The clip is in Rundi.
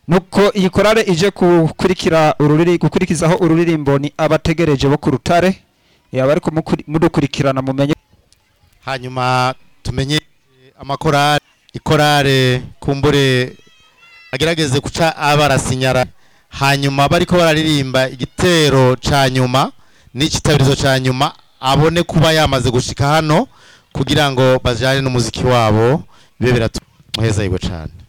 nuko iyi korale ije gukurikira ururiri gukurikizaho ururirimbo ni abategereje bo ku rutare yaba ariko mukuri- mudukurikirana mumenye hanyuma tumenye amakorale ikorale kumbure agerageze guca abarasinyara hanyuma bariko bararirimba igitero ca nyuma n'ikitabirizo ca nyuma abone kuba yamaze gushika hano kugira ngo bajane n'umuziki wabo bibe biratu muheza yiwe cane